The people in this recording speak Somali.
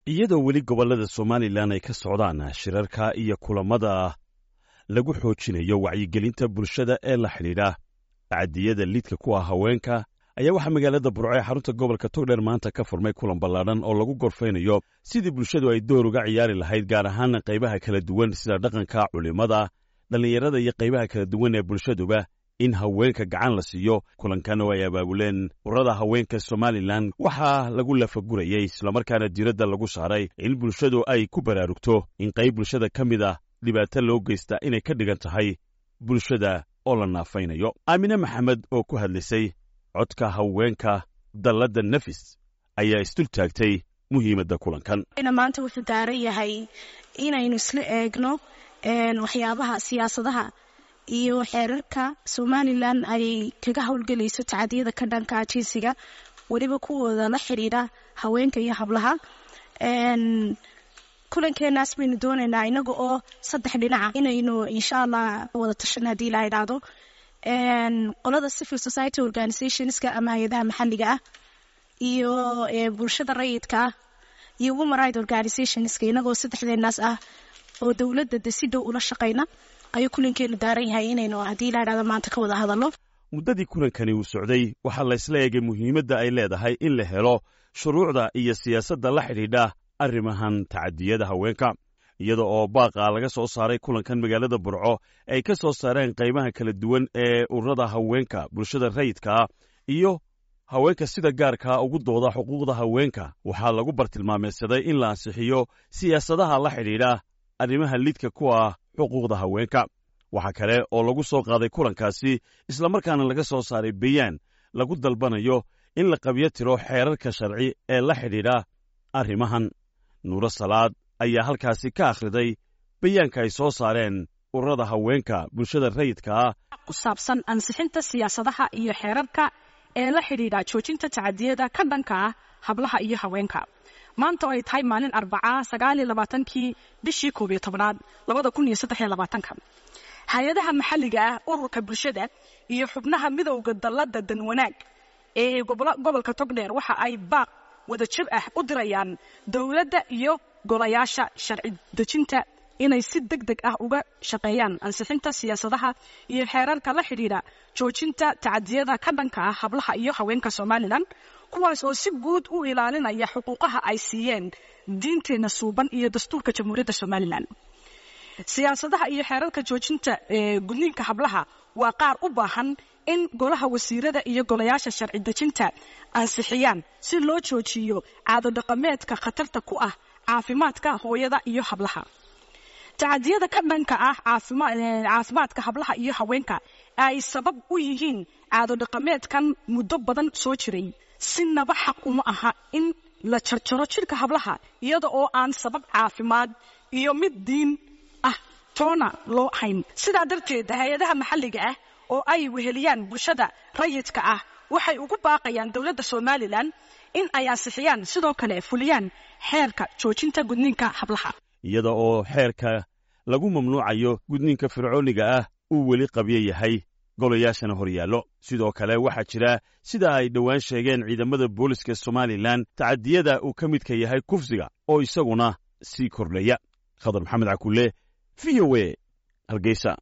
iyadoo weli gobollada somalilan ay ka socdaan shirarka iyo kulammada lagu xoojinayo wacyigelinta bulshada ee la xidhiidha tacadiyada lidka ku ah haweenka ayaa waxaa magaalada burco ee xarunta gobolka togdheer maanta ka furmay kulan ballaadhan oo lagu gorfaynayo sidii bulshadu ay door uga ciyaari lahayd gaar ahaan qaybaha kala duwan sida dhaqanka culimmada dhallinyarada iyo qaybaha kala duwan ee bulshaduba in haweenka gacan la siiyo kulankan oo ay abaabuleen urada haweenka somalilan waxaa lagu lafagurayey islamarkaana diiradda lagu saaray in bulshadu ay ku baraarugto in qayb bulshada ka mid a dhibaato loo geystaa inay ka dhigan tahay bulshada oo la naafaynayo aamine maxamed oo ku hadlaysay codka haweenka dalladda nafis ayaa isdul taagtay muhiimadda kulankan maanta wuxuu daaran yahay inaynu isla eegno waxyaabaha siyaasadaha iyo xeerarka somalilan ay kaga howlgelayso tacadiyada ka dhanka jinsiga weliba kuwooda la xidhiidha haweenka iyo hablaha kulankeenaas baynu doonaynaa inaga oo saddex dhinaca inaynu insha allah wada tashan haddii la idhaahdo qolada civil society organizationska ama hay-adaha maxalliga ah iyo bulshada rayidka ah iyo woman right organizationska inagoo saddexdeenaas ah oo dowladda de si dhow ula shaqayna ayuu kulankeenu daaran yahay inaynu haddii la idhahdo maanta ka wada hadalno muddadii kulankani uu socday waxaa laysla eegay muhiimadda ay leedahay in la helo shuruucda iyo siyaasadda la xidhiidha arrimahan tacadiyada haweenka iyada oo baaqa laga soo saaray kulankan magaalada burco ay ka soo saareen qaybaha kala duwan ee ururada haweenka bulshada rayidkaa iyo haweenka sida gaarkaa ugu dooda xuquuqda haweenka waxaa lagu bartilmaameysaday in la ansixiyo siyaasadaha la xidhiidha arrimaha lidka ku ah xuquuqda haweenka waxaa kale oo lagu soo qaaday kulankaasi islamarkaana laga soo saaray bayaan lagu dalbanayo in la qabyo tiro xeerarka sharci ee la xidhiidha arrimahan nuuro salaad ayaa halkaasi ka akhriday bayaanka ay soo saareen ururada haweenka bulshada rayidka ah ku saabsan ansixinta siyaasadaha iyo xeerarka ee la xidhiidha joojinta tacadiyada ka dhanka ah hablaha iyo haweenka maanta oo ay tahay maalin arbacaa sagaaliyo labaatankii bishii koob iyo tobnaad labada kun iyo saddex iyo labaatanka hay-adaha maxalliga ah ururka bulshada iyo xubnaha midowda dalladda danwanaag ee gobolka togdheer waxa ay baaq wada jir ah u dirayaan dowladda iyo golayaasha sharci dejinta inay si deg deg ah uga shaqeeyaan ansixinta siyaasadaha iyo xeerarka la xidhiidha joojinta tacadiyada ka dhanka ah hablaha iyo haweenka somalilan kuwaas oo si guud u ilaalinaya xuquuqaha ay siiyeen diinteenna suuban iyo dastuurka jamhuuriyadda somalilan siyaasadaha iyo xeerarka joojinta gudniinka hablaha waa qaar u baahan in golaha wasiirada iyo golayaasha sharci dejinta ansixiyaan si loo joojiyo caadodhaqameedka khatarta ku ah caafimaadka hooyada iyo hablaha tacadiyada ka dhanka ah caafimaadka hablaha iyo haweenka ay sabab u yihiin caadodhaqameedkan muddo badan soo jiray sinaba xaq uma aha in la jarjaro jidhka hablaha iyada oo aan sabab caafimaad iyo mid diin ah toona loo hayn sidaa darteed hay-adaha maxalliga ah oo ay weheliyaan bulshada rayidka ah waxay ugu baaqayaan dowladda somalilan in ay ansixiyaan sidoo kale fuliyaan xeerka joojinta gudniinka hablaha iyada oo xeerka lagu mamnuucayo gudniinka fircooniga ah uu weli qabyo yahay golayaashana horyaallo sidoo kale waxaa jira sida ay dhowaan sheegeen ciidamada booliska somalilan tacadiyada uu ka midka yahay kufsiga oo isaguna sii kordhaya khadar maxamed cakulle v o e hargeysa